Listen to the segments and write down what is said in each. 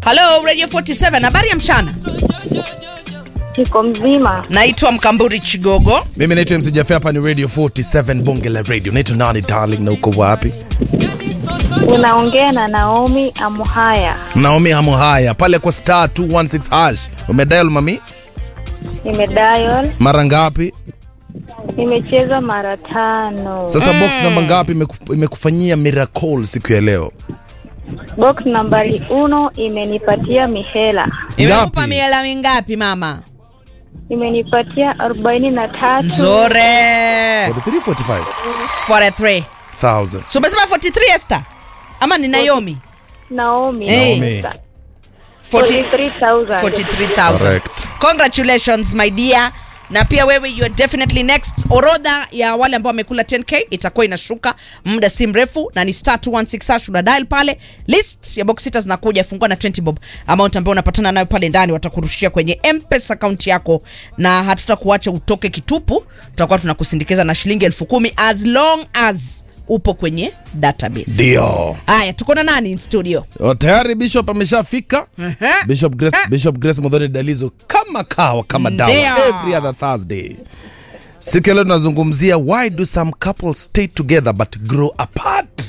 Halo Radio 47, habari ya mchana. Niko mzima. Naitwa Mkamburi Chigogo. Mimi naitwa MC Jaffe, hapa ni Radio 47 Bonge la Radio. Naitwa nani darling, na uko wapi? Unaongea na Naomi Amuhaya. Naomi hamo haya pale kwa star 216 hash. Umedial mami? Nimedial, Mara ngapi? nimecheza mara tano. Sasa box namba ngapi imeku- imekufanyia miracle siku ya leo? Box nambari uno imenipatia mihela, Imekupa Ngapi? miela mingapi mama? imenipatia arobaini na tatu. Nzore. 43 45 43. 1000. So umesema 43 Esther? Ama ni Naomi? Naomi. Hey. Naomi. 43,000. 43,000. Correct. Congratulations my dear. Na pia wewe you are definitely next. Orodha ya wale ambao wamekula 10k itakuwa inashuka muda si mrefu, na ni star 216 hash una dial pale. List ya box sita zinakuja, fungua na 20 bob amount ambayo unapatana nayo pale ndani, watakurushia kwenye M-Pesa account yako, na hatutakuacha utoke kitupu. Tutakuwa tunakusindikiza na shilingi elfu kumi as long as upo kwenye database. Ndio. Haya, tuko na nani in studio? O, tayari Bishop ameshafika. Aha. Bishop Grace, Ah. Bishop Grace Modhoni Dalizo kama kawa kama dawa Ndio. every other Thursday. Siku ya leo tunazungumzia why do some couples stay together but grow apart?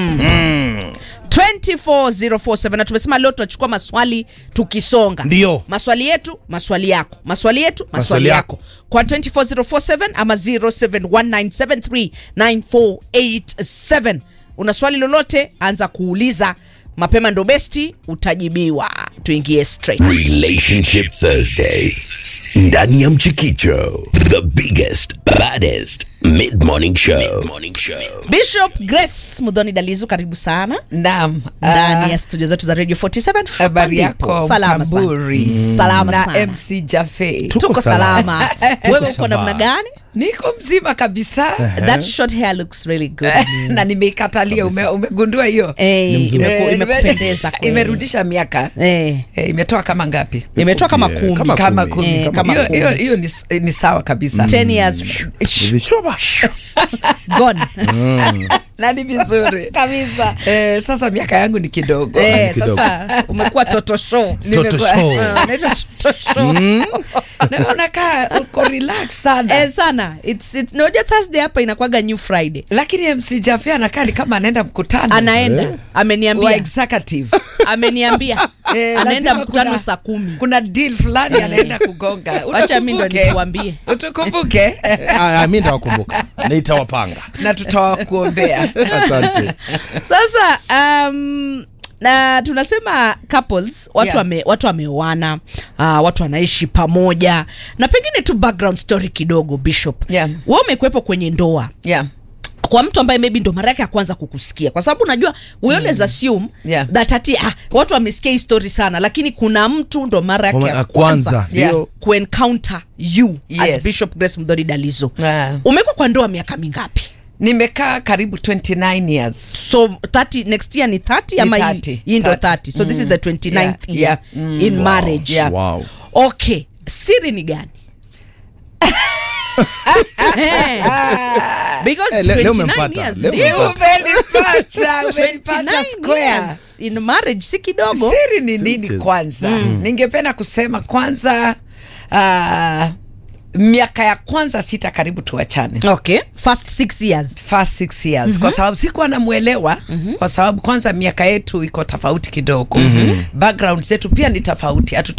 24047 na tumesema leo tunachukua maswali tukisonga Ndio. maswali yetu maswali yako maswali yetu maswali, Maswali yako. yako. kwa 24047 ama 0719739487 una swali lolote anza kuuliza mapema ndo besti utajibiwa tuingie straight Relationship Thursday. Ndani ya Mchikicho, the biggest, baddest mid-morning show. Mid-morning show. bishop grace mudhoni dalizu karibu sana Naam, ndani ah, ya studio zetu za radio 47 hapa habari ndipo. yako salama sana. Mkamburi salama na sana MC Jaffe. Tuko tuko salama wewe uko namna gani Niko mzima kabisa that short hair looks really good on you. na nimeikatalia. Ume, umegundua hiyo Eh, imeku- Eh, imekupendeza kweli. imerudisha miaka Eh, Eh, imetoa kama ngapi? imetoa kama Yeah, kumi kama Kama kumi. kumi. Eh, kama Hiyo- kumi. hiyo- Hiyo ni, s- ni sawa kabisa 10 years Vishoba. gone na ni vizuri kabisa eh, sasa miaka yangu ni kidogo eh, kidogo. sasa umekuwa toto show Toto Nimekuwa- show. Ah, unaitwa toto show na unakaa uko relax sana eh, sana it's it, noja thursday hapa inakwaga new friday lakini MC Jaffe anakaa ni kama anaenda mkutano anaenda Eh. wa ameniambia executive ameniambia Eh, anaenda lazima mkutano kuna- saa kumi kuna deal fulani anaenda kugonga wacha mi ndo Utakumbuke. nikuambie utukumbuke Ah, ah, mimi nitawakumbuka. Nitawapanga. na tutawakuombea Asante. sasa um, na tunasema couples watu Yeah. wame, watu wameoana uh, watu wanaishi pamoja na pengine tu background story kidogo bishop Yeah. we umekuwepo kwenye ndoa yeah. kwa mtu ambaye maybe ndo mara yake ya kwanza kukusikia kwa sababu unajua we always assume Yeah. that ati ah, watu wamesikia hii story sana lakini kuna mtu ndo mara yake Kwa- ya kwanza, kwanza Yeah. ndio. kuencounter you as Yes. bishop grace mdori dalizo Ah. umekuwa kwa ndoa miaka mingapi nimekaa karibu 29 years so 30 next year ni 30 Ni ama hii- 30, hii ndo 30. 30 so this is the 29th Yeah, year yeah. Mm. in marriage Yeah. Wow. okay siri ni gani Eh, because Eh, le- leo 29 umempata, years leo ndio. umempata. umenipata umenipata 29 square years in marriage si kidogo siri ni Si nini mchezo. kwanza ningependa kusema kwanza uh, miaka ya kwanza sita karibu tuachane okay first six years first six years mm-hmm. kwa sababu sikuwa namwelewa mm-hmm. kwa sababu kwanza miaka yetu iko tofauti kidogo mm-hmm. background zetu pia ni tofauti Hatu